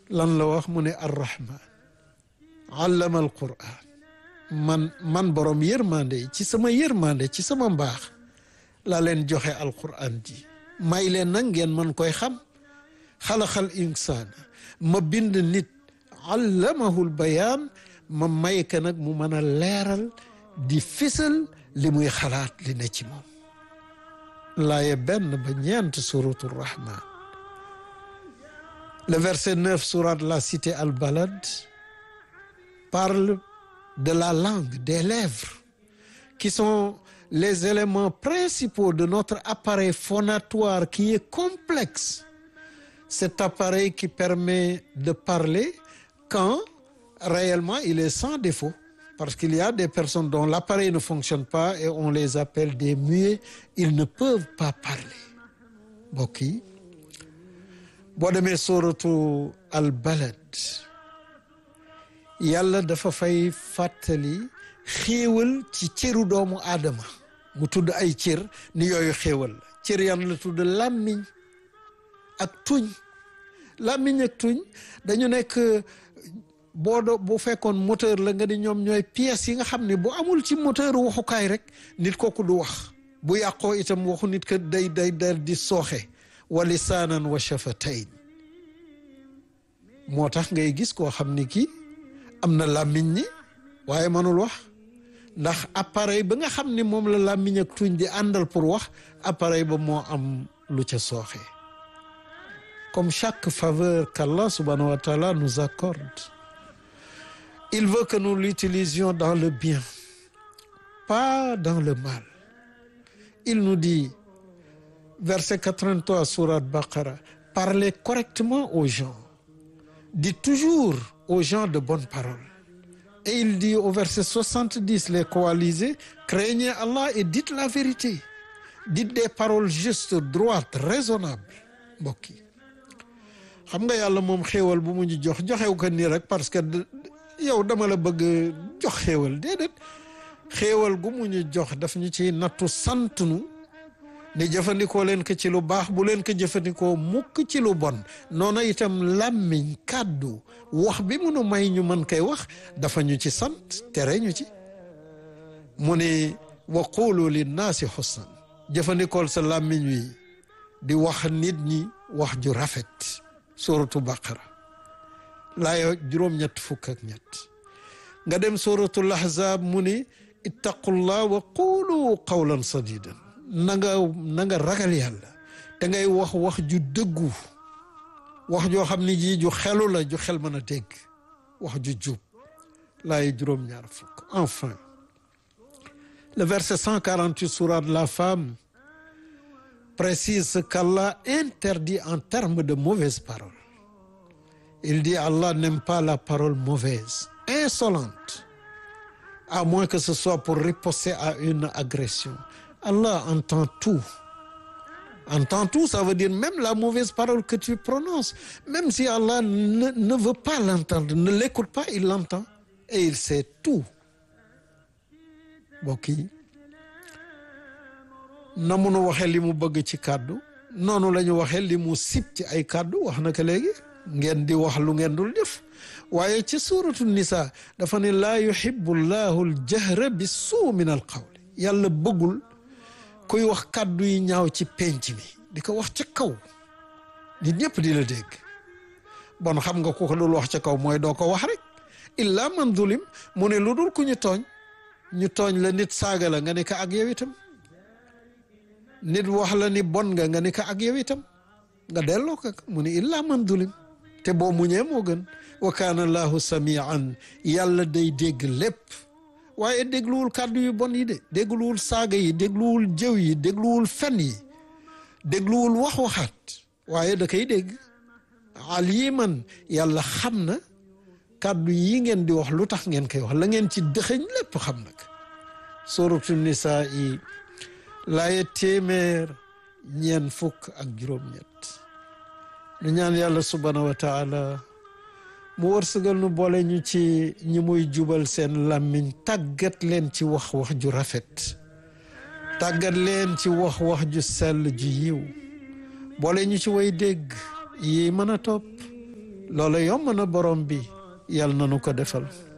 lan la wax mu ne arrahman allama alquran man man borom yërmande ci sama yërmande ci sama mbaax laa leen joxe alquran ji may leen nag ngeen man koy xam xalaxal insaana ma bind nit allamahul bayaan ma may ka nag mu mën a leeral di fisal li muy xalaat li ne ci moom laaye benn ba ñeent suratu rahman le verset 9 sourate la cité al balad parle de la langue des lèvres qui sont les éléments principaux de notre appareil phonatoire qui est complexe cet appareil qui permet de parler quand réellement il est sans défaut parce qu'il y a des personnes dont l'appareil ne fonctionne pas et on les appelle des muets ils ne peuvent pas parler mbokk yi boo demee sóoratu al balad yàlla dafa fay fàttali xéewal ci cëru doomu aadama mu tudd ay cër ni yooyu xéewal la cër yan la tudd làmmiñ ak tuñ làmmiñ ak tuñ dañu nekk boo do bu fekkoon moteur la nga di ñoom ñooy pièces yi nga xam ne bu amul ci moteur waxukaay rek nit kooku du wax bu yàqoo itam waxu nit ka day day day di sooxe wa lisaanan wa shafatayn moo tax ngay gis koo xam ni kii am na làmmiñ ni waaye mënul wax ndax appareil ba nga xam ni moom la làmmiñ ak tuñ di àndal pour wax appareil ba moo am lu ca sooxe comme chaque faveur qu'Allah subhanahu wa ta'ala nous accorde il veut que nous l'utilisions dans le bien pas dans le mal il nous dit verset 83 sourate Baqara parlez correctement aux gens dites toujours aux gens de bonnes paroles et il dit au verset 70 les coalisés craignez Allah et dites la vérité dites des paroles justes droites raisonnables mbokk yi xam nga yàlla moom xéewal bu mu ñu jox joxew ko nii rek parce que yow dama la bëgg jox xéewal déedéet xéewal gu mu ñu jox daf ñu ci nattu sant nu ni jëfandikoo leen ko ci lu baax bu leen ko jëfandikoo mukk ci lu bon noonu itam làmmiñ kàddu wax bi munu may ñu mën koy wax dafa ñu ci sant tere ñu ci mu ni wa qulu linnaasi xusnan jëfandikool sa làmmiñ wi di wax nit ñi wax ju rafet suratu baqara laaya juróom-ñett fukk ak ñett nga dem suratul ahzab mu ni ittaqullah wa qulu qawlan sadidan na nga na nga ragal yàlla te ngay wax wax ju dëggu wax joo xam ni ji ju xelu la ju xel mën a dégg wax ju jub laay juróom-ñaar fukk enfin le verset 148 sourate la femme précise ce qu'Allah interdit en termes de mauvaises paroles il dit Allah n'aime pas la parole mauvaise insolente à moins que ce soit pour riposter à une agression Allah entend tout entend tout ça veut dire même la mauvaise parole que tu prononces même si Allah ne, ne veut pas l'entendre ne l'écoute pas il l'entend et il sait tout mbokk yi na munu waxee li mu bëgg ci kàddu noonu la ñu waxee li mu sib ci ay kàddu wax na ko léegi ngeen di wax lu ngeen dul def waaye ci suuratu nisa dafa ne laa yuhibbu llahu aljahra bi suu min al qawli yàlla bëggul kuy wax kàddu yi ñaaw ci penc mi di ko wax ca kaw nit ñëpp di la dégg bon xam nga ku ko dul wax ca kaw mooy doo ko wax rek illa man zulim mu ne lu dul ku ñu tooñ ñu tooñ la nit saaga la nga ne ko ak yow itam nit wax la ni bon nga nga ne ko ak yow itam nga delloo ko mu ne illa man zulim te boo muñee moo gën wa kaana allahu samian yàlla day dégg lépp waaye dégluwul kàddu yu bon yi de dégluwul saaga yi dégluwul jëw yi dégluwul fen yi dégluwul wax waxaat waaye da koy dégg aliman yàlla xam na kàddu yi ngeen di wax lu tax ngeen koy wax la ngeen ci dëxëñ lépp xam nag suratu nisaa yi laaye téeméer ñeen fukk ak juróom-ñett nu ñaan yàlla subhanahu wa taala mu wërsëgal nu boole ñu ci ñi muy jubal seen làmmiñ tàggat leen ci wax wax ju rafet tàggat leen ci wax wax ju sell ju yiw boole ñu ci way dégg yi mën a topp loola yomb na borom bi yàlla na nu ko defal